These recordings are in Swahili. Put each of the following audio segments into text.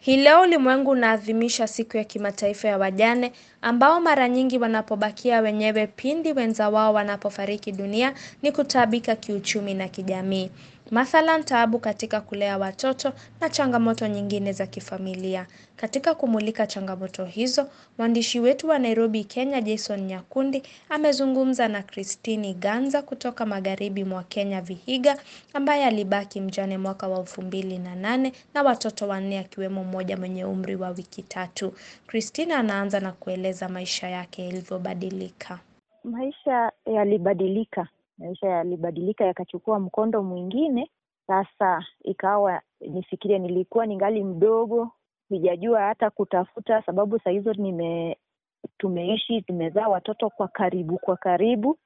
Hii leo ulimwengu unaadhimisha siku ya kimataifa ya wajane ambao mara nyingi wanapobakia wenyewe pindi wenza wao wanapofariki dunia ni kutaabika kiuchumi na kijamii. Mathalan taabu katika kulea watoto na changamoto nyingine za kifamilia. Katika kumulika changamoto hizo, mwandishi wetu wa Nairobi, Kenya, Jason Nyakundi, amezungumza na Christine Ganza kutoka magharibi mwa Kenya Vihiga, ambaye alibaki mjane mwaka wa elfu mbili na nane na watoto wanne akiwemo mmoja mwenye umri wa wiki tatu. Christine anaanza na kueleza maisha yake yalivyobadilika. Maisha yalibadilika, maisha yalibadilika yakachukua mkondo mwingine. Sasa ikawa nifikirie, nilikuwa ningali mdogo, sijajua hata kutafuta, sababu saa hizo nime tumeishi tumezaa watoto kwa karibu kwa karibu.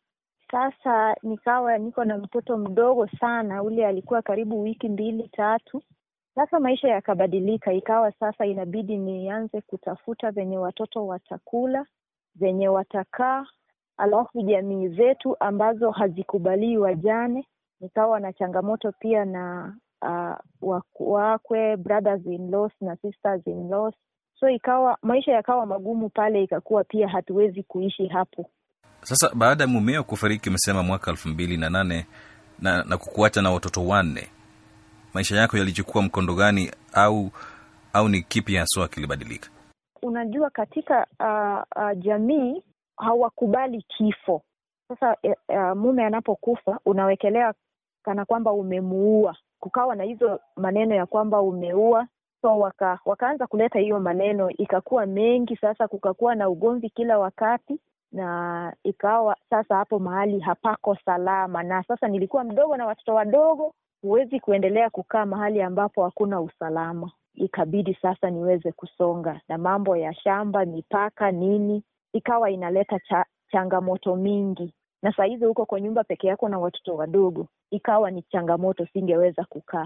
Sasa nikawa niko na mtoto mdogo sana, ule alikuwa karibu wiki mbili tatu. Sasa maisha yakabadilika, ikawa sasa inabidi nianze kutafuta venye watoto watakula, venye watakaa, alafu jamii zetu ambazo hazikubalii wajane. Nikawa na changamoto pia na uh, wakwe, brothers in laws na sisters in laws. So ikawa maisha yakawa magumu pale, ikakuwa pia hatuwezi kuishi hapo. Sasa baada ya mumeo kufariki, umesema mwaka elfu mbili na nane na, na kukuacha na watoto wanne, maisha yako yalichukua mkondo gani, au au ni kipi haswa kilibadilika? Unajua, katika uh, uh, jamii hawakubali kifo. Sasa uh, mume anapokufa unawekelea kana kwamba umemuua, kukawa na hizo maneno ya kwamba umeua. So waka, wakaanza kuleta hiyo maneno, ikakuwa mengi. Sasa kukakuwa na ugomvi kila wakati, na ikawa sasa hapo mahali hapako salama. Na sasa nilikuwa mdogo na watoto wadogo, huwezi kuendelea kukaa mahali ambapo hakuna usalama. Ikabidi sasa niweze kusonga na mambo ya shamba, mipaka, nini, ikawa inaleta cha, changamoto mingi na saa hizi huko kwa nyumba peke yako na watoto wadogo, ikawa ni changamoto, singeweza kukaa.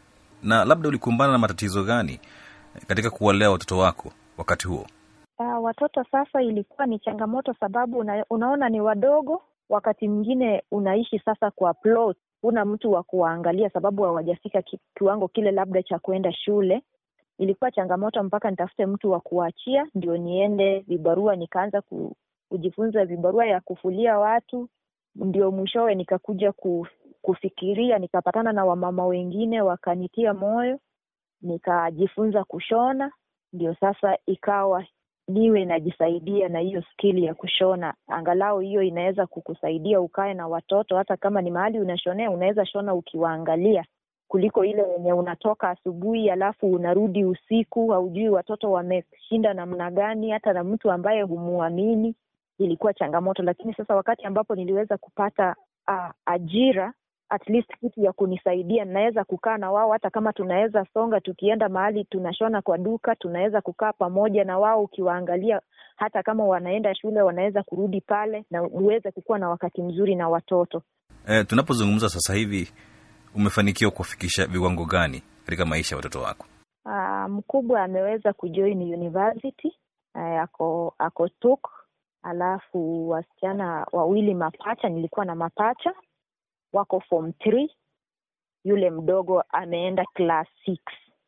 Na labda ulikumbana na matatizo gani katika kuwalea watoto wako wakati huo? Uh, watoto sasa ilikuwa ni changamoto, sababu una, unaona ni wadogo. Wakati mwingine unaishi sasa kwa plot, huna mtu wa kuwaangalia sababu hawajafika ki, kiwango kile labda cha kuenda shule. Ilikuwa changamoto mpaka nitafute mtu wa kuachia ndio niende vibarua, nikaanza ku, kujifunza vibarua ya kufulia watu, ndio mwishowe nikakuja kufikiria, nikapatana na wamama wengine wakanitia moyo, nikajifunza kushona, ndio sasa ikawa niwe najisaidia na hiyo skili ya kushona. Angalau hiyo inaweza kukusaidia ukae na watoto, hata kama ni mahali unashonea, unaweza shona ukiwaangalia kuliko ile wenye unatoka asubuhi alafu unarudi usiku, haujui watoto wameshinda namna gani, hata na mtu ambaye humuamini ilikuwa changamoto. Lakini sasa wakati ambapo niliweza kupata uh, ajira at least kitu ya kunisaidia, naweza kukaa na wao, hata kama tunaweza songa, tukienda mahali tunashona kwa duka, tunaweza kukaa pamoja na wao, ukiwaangalia, hata kama wanaenda shule, wanaweza kurudi pale na uweze kukuwa na wakati mzuri na watoto. E, tunapozungumza sasa hivi umefanikiwa kuwafikisha viwango gani katika maisha ya watoto wako? Uh, mkubwa ameweza kujoin university uh, ako ako TUK alafu wasichana wawili mapacha, nilikuwa na mapacha wako form three, yule mdogo ameenda class six.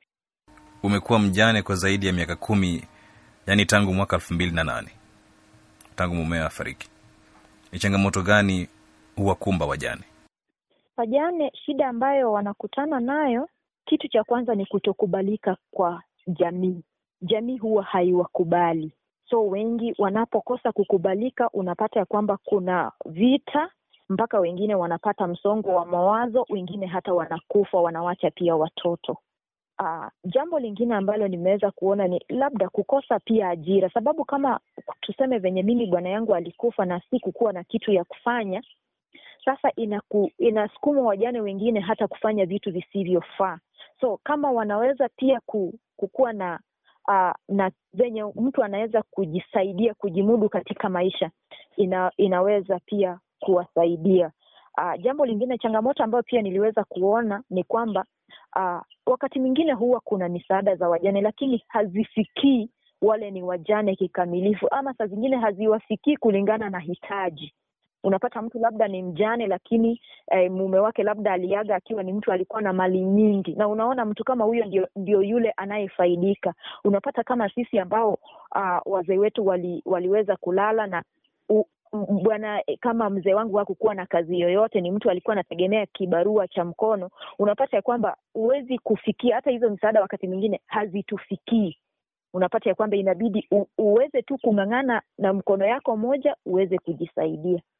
Umekuwa mjane kwa zaidi ya miaka kumi, yaani tangu mwaka elfu mbili na nane tangu mumeo afariki. Ni changamoto gani huwakumba wajane? Wajane, shida ambayo wanakutana nayo, kitu cha kwanza ni kutokubalika kwa jamii. Jamii huwa haiwakubali so wengi wanapokosa kukubalika, unapata ya kwamba kuna vita, mpaka wengine wanapata msongo wa mawazo, wengine hata wanakufa, wanawacha pia watoto. Uh, jambo lingine ambalo nimeweza kuona ni labda kukosa pia ajira, sababu kama tuseme venye mimi bwana yangu alikufa na si kukuwa na kitu ya kufanya, sasa inaku, inasukuma wajane wengine hata kufanya vitu visivyofaa. So kama wanaweza pia kukuwa na Uh, na venye mtu anaweza kujisaidia kujimudu katika maisha ina, inaweza pia kuwasaidia. Uh, jambo lingine, changamoto ambayo pia niliweza kuona ni kwamba uh, wakati mwingine huwa kuna misaada za wajane, lakini hazifikii wale ni wajane kikamilifu, ama saa zingine haziwafikii kulingana na hitaji. unapata mtu labda ni mjane lakini eh, mume wake labda aliaga akiwa ni mtu alikuwa na mali nyingi na unaona mtu kama huyo ndio, ndio yule anayefaidika unapata kama sisi ambao uh, wazee wetu wali, waliweza kulala na u, bwana kama mzee wangu hakukuwa na kazi yoyote ni mtu alikuwa anategemea kibarua cha mkono unapata ya kwamba huwezi kufikia hata hizo msaada wakati mwingine hazitufikii unapata ya kwamba inabidi u, uweze tu kung'ang'ana na mkono yako moja uweze kujisaidia